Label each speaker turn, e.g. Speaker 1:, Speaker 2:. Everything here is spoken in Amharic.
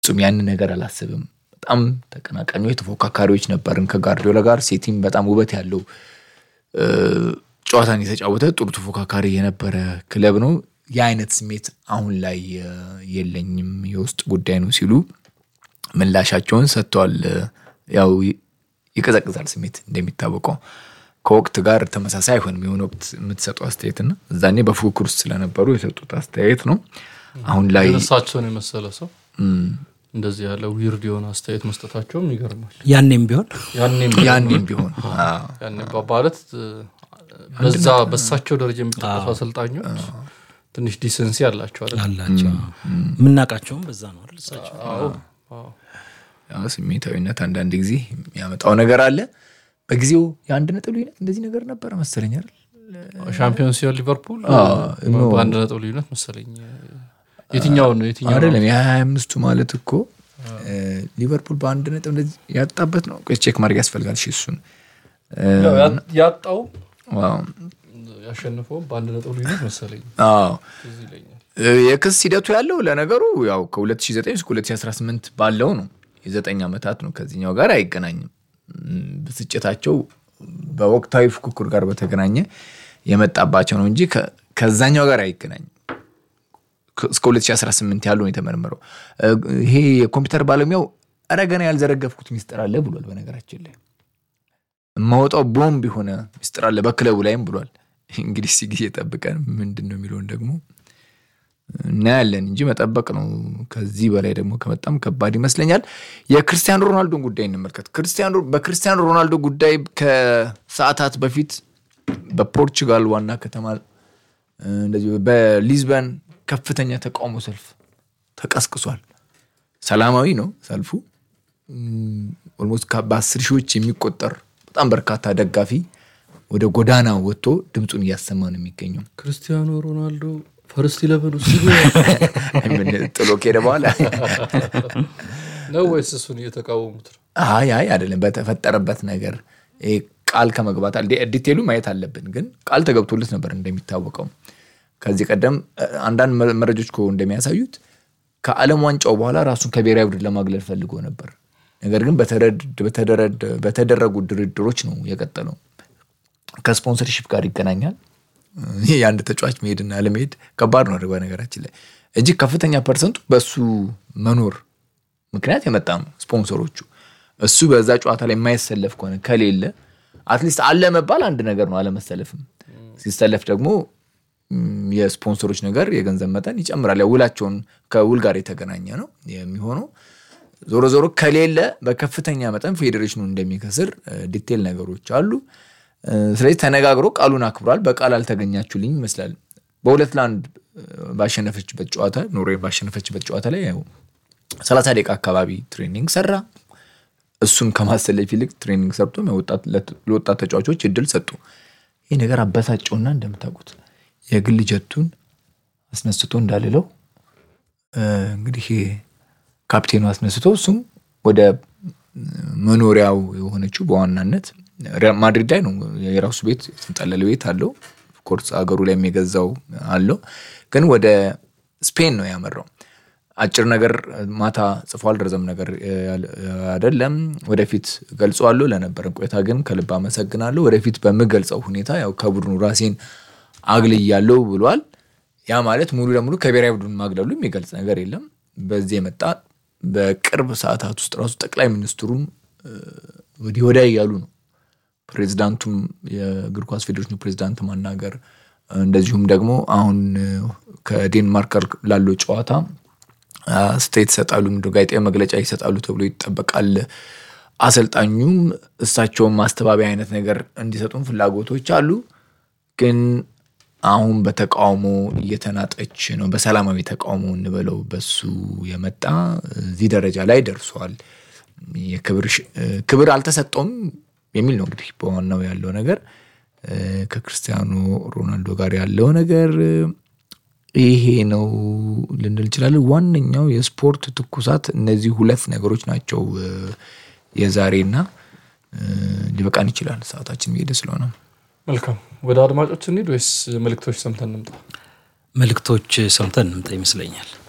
Speaker 1: ፍጹም ያንን ነገር አላስብም። በጣም ተቀናቃኞች ተፎካካሪዎች ነበርን ከጋርዲዮላ ጋር። ሴቲም በጣም ውበት ያለው ጨዋታን የተጫወተ ጥሩ ተፎካካሪ የነበረ ክለብ ነው። የአይነት ስሜት አሁን ላይ የለኝም፣ የውስጥ ጉዳይ ነው ሲሉ ምላሻቸውን ሰጥተዋል። ያው ይቀዘቅዛል ስሜት እንደሚታወቀው ከወቅት ጋር ተመሳሳይ አይሆንም። የሆነ ወቅት የምትሰጠው አስተያየትና እዛኔ በፉክክር ውስጥ ስለነበሩ የሰጡት አስተያየት ነው። አሁን ላይ
Speaker 2: እሳቸውን የመሰለ ሰው እንደዚህ ያለ ዊርድ የሆነ አስተያየት መስጠታቸውም ይገርማል።
Speaker 3: ያኔም ቢሆን
Speaker 2: ያኔም
Speaker 1: ያኔም ቢሆን
Speaker 2: ያኔ ማለት በዛ በሳቸው ደረጃ የሚጠቀሱ አሰልጣኞች ትንሽ ዲሰንሲ አላቸው አይደል?
Speaker 3: አላቸው የምናውቃቸውም በዛ ነው አይደል? እሳቸው
Speaker 2: አዎ፣ አዎ።
Speaker 1: ያው ስሜታዊነት አንዳንድ ጊዜ የሚያመጣው ነገር አለ። በጊዜው የአንድ ነጥብ ልዩነት እንደዚህ ነገር ነበረ መሰለኝ አይደል?
Speaker 2: ሻምፒዮን ሲሆን ሊቨርፑል
Speaker 1: ኖ።
Speaker 2: በአንድ ነጥብ ልዩነት መሰለኝ። የትኛውን ነው የትኛው ነው?
Speaker 1: አይደለም የሀያ አምስቱ ማለት እኮ ሊቨርፑል በአንድ ነጥብ እንደዚህ ያጣበት ነው። ቆይ ቼክ ማድረግ ያስፈልጋል። እሺ እሱን
Speaker 2: ያው ያ- ያጣው
Speaker 1: ዋው።
Speaker 2: ያሸንፈውም በአንድ ነጥብ ልዩነት መሰለኝ።
Speaker 1: አዎ
Speaker 2: ትዝ ይለኛል።
Speaker 1: የክስ ሂደቱ ያለው ለነገሩ ያው ከ2009 እስከ 2018 ባለው ነው። የዘጠኝ ዓመታት ነው። ከዚህኛው ጋር አይገናኝም። እም፣ ብስጭታቸው በወቅታዊ ፉክክር ጋር በተገናኘ የመጣባቸው ነው እንጂ ከ- ከዛኛው ጋር አይገናኝም። ከ- እስከ 2018 ያለው ነው የተመረመረው። እ፣ ይሄ የኮምፒውተር ባለሙያው ኧረ ገና ያልዘረገፍኩት ሚስጥር አለ ብሏል። በነገራችን ላይ የማወጣው ቦምብ የሆነ ሚስጥር አለ በክለቡ ላይም ብሏል። እንግዲህ እስኪ ጊዜ ጠብቀን ምንድን ነው የሚለውን ደግሞ እናያለን እንጂ መጠበቅ ነው። ከዚህ በላይ ደግሞ ከመጣም ከባድ ይመስለኛል። የክርስቲያኖ ሮናልዶን ጉዳይ እንመልከት። ክርስቲያኖ በክርስቲያኖ ሮናልዶ ጉዳይ ከሰዓታት በፊት በፖርቹጋል ዋና ከተማ እ፣ እንደዚሁ በሊዝበን ከፍተኛ ተቃውሞ ሰልፍ ተቀስቅሷል። ሰላማዊ ነው ሰልፉ። ኦልሞስት በአስር ሺዎች የሚቆጠር በጣም በርካታ ደጋፊ ወደ ጎዳና ወጥቶ ድምፁን እያሰማ ነው የሚገኘው።
Speaker 2: ክርስቲያኖ ሮናልዶ ፈርስት ኢለቨን ውስጥ
Speaker 1: ምን ጥሎ ከሄደ በኋላ
Speaker 2: ነው ወይስ እሱን እየተቃወሙት ነው?
Speaker 1: አይ አይ አይደለም። በተፈጠረበት ነገር ይሄ ቃል ከመግባት አለ ዲቴሉ ማየት አለብን። ግን ቃል ተገብቶለት ነበር እንደሚታወቀው ከዚህ ቀደም እ፣ አንዳንድ መ- መረጃዎች እኮ እንደሚያሳዩት ከዓለም ዋንጫው በኋላ ራሱን ከብሔራዊ ቡድን ለማግለል ፈልጎ ነበር። ነገር ግን በተረድ- በተደረድ- በተደረጉ ድርድሮች ነው የቀጠለው። ከስፖንሰርሺፕ ጋር ይገናኛል። ይህ የአንድ ተጫዋች መሄድና ለመሄድ ከባድ ነው። በነገራችን ላይ እጅግ ከፍተኛ ፐርሰንቱ በእሱ መኖር ምክንያት የመጣ ነው። ስፖንሰሮቹ እሱ በዛ ጨዋታ ላይ የማይሰለፍ ከሆነ ከሌለ አትሊስት አለ መባል አንድ ነገር ነው። አለመሰለፍም ሲሰለፍ ደግሞ ም፣ የስፖንሰሮች ነገር የገንዘብ መጠን ይጨምራል። ያው ውላቸውን ከውል ጋር የተገናኘ ነው የሚሆነው። ዞሮ ዞሮ ከሌለ በከፍተኛ መጠን ፌዴሬሽኑ እንደሚከስር እ፣ ዲቴል ነገሮች አሉ። እ፣ ስለዚህ ተነጋግሮ ቃሉን አክብሯል። በቃል አልተገኛችሁልኝ ይመስላል። በሁለት ለአንድ እ፣ ባሸነፈችበት ጨዋታ ኖርዌይ ባሸነፈችበት ጨዋታ ላይ ያው ሰላሳ ደቂቃ አካባቢ ትሬኒንግ ሰራ። እሱን ከማሰለፍ ይልቅ ትሬኒንግ ሰርቶ ለወጣት- ለወጣት ተጫዋቾች እድል ሰጡ። ይህ ነገር አበሳጨውና እንደምታውቁት የግል ጀቱን አስነስቶ እንዳልለው እ፣ እንግዲህ ካፕቴኑ አስነስቶ እሱም ወደ መኖሪያው የሆነችው በዋናነት ሪያል ማድሪድ ላይ ነው። የራሱ ቤት የተንጠለለ ቤት አለው። ኮርስ አገሩ ላይ የሚገዛው አለው። ግን ወደ ስፔን ነው ያመራው። አጭር ነገር ማታ ጽፏል። ረዘም ነገር አይደለም። ወደፊት ገልጸዋለሁ። ለነበረን ቆይታ ግን ከልብ አመሰግናለሁ። ወደፊት በምገልጸው ሁኔታ ያው ከቡድኑ ራሴን አግልያለሁ ብሏል። ያ ማለት ሙሉ ለሙሉ ከብሔራዊ ቡድን ማግለሉ የሚገልጽ ነገር የለም። በዚህ የመጣ በቅርብ ሰዓታት ውስጥ ራሱ ጠቅላይ ሚኒስትሩም እ፣ ወዲህ ወዲያ እያሉ ነው። ፕሬዚዳንቱም የእግር ኳስ ፌዴሬሽኑ ፕሬዚዳንት ማናገር እንደዚሁም ደግሞ አሁን እ፣ ከዴንማርክ ጋር ላለው ጨዋታ አስተያየት ይሰጣሉ፣ ምንድን ጋዜጣዊ መግለጫ ይሰጣሉ ተብሎ ይጠበቃል። አሰልጣኙም እሳቸውን ማስተባበያ አይነት ነገር እንዲሰጡን ፍላጎቶች አሉ። ግን አሁን በተቃውሞ እየተናጠች ነው። በሰላማዊ ተቃውሞ እንበለው በሱ የመጣ እዚህ ደረጃ ላይ ደርሷል። የክብር ሽ- ክብር አልተሰጠውም የሚል ነው እንግዲህ በዋናው ያለው ነገር እ፣ ከክርስቲያኖ ሮናልዶ ጋር ያለው ነገር እ፣ ይሄ ነው ልንል እንችላለን። ዋነኛው የስፖርት ትኩሳት እነዚህ ሁለት ነገሮች ናቸው። እ፣ የዛሬና እ፣ ሊበቃን ይችላል ሰዓታችን እየሄደ ስለሆነ
Speaker 2: መልካም ወደ አድማጮች እንሂድ ወይስ መልእክቶች ሰምተን እንምጣ?
Speaker 3: መልእክቶች ሰምተን እንምጣ ይመስለኛል።